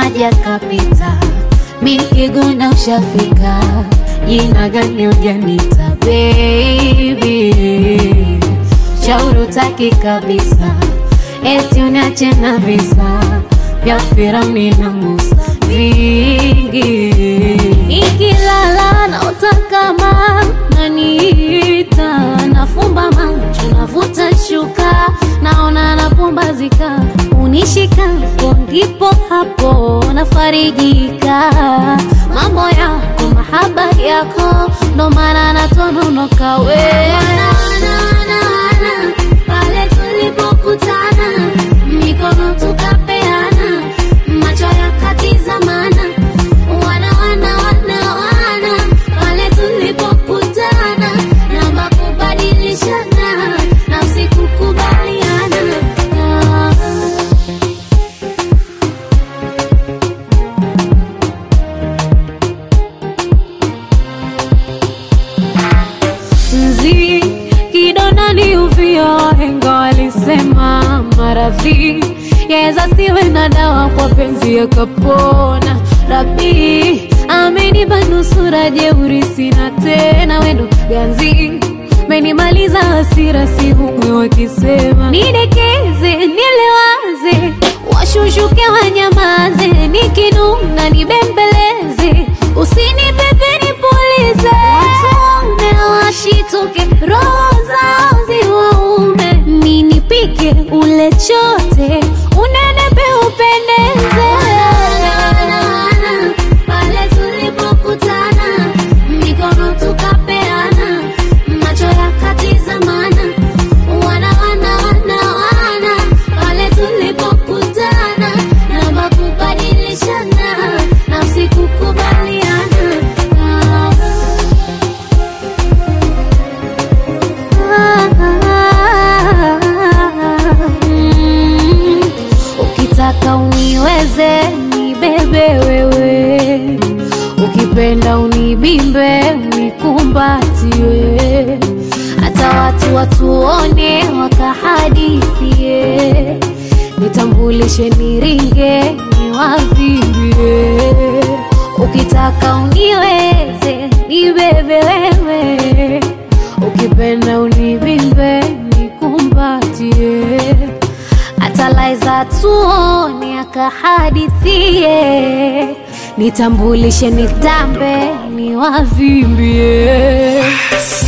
maji yakapita, mi nikiguna ushafika, jina gani ujanita baby, shauri utaki kabisa, eti uniache na visa vya Firauni na Musa vingi, ikilala naota kama naniita, nafumba macho navuta shuka, naona napumbazika, unishikapo ndipo hapo nafarijika, mambo yako mahaba yako ndo maana natononoka we pale tulipokutana mikono tukapeana macho yakatizamana wana wana wana wana pale tulipokutana namba kubadilishana nafsi kukubaliana ah. mzi kidonda ni uvio, wahenga walisema maradhi yaweza siwe na dawa, kwa penzi yakapona. Rabi amenipa nusura, jeuri sina tena, wendo ganzi menimaliza hasira, si humwe wakisema nidekeze, nilewaze, washushuke wanyamaze, nikinuna nibembeleze, usinipepe nipulize, watume washituke, roho zao ziwaume, ninipike ule chote, unenepe upendeze pale tulipokutana, mikono tukapeana, macho yakatizamana, wana wana wana wana, pale tulipokutana, namba kubadilishana, nafsi kukubaliana ah. Mm, Ukitaka uniweze nibebe wewe, ukipenda unibimbe unikumbatie, hata watu watuone wakahadithie, nitambulishe niringe niwavimbie. Ukitaka uniweze nibebe wewe, ukipenda unibimbe nikumbatie hata laiza tuone akahadithie, nitambulishe nitambe niwavimbie.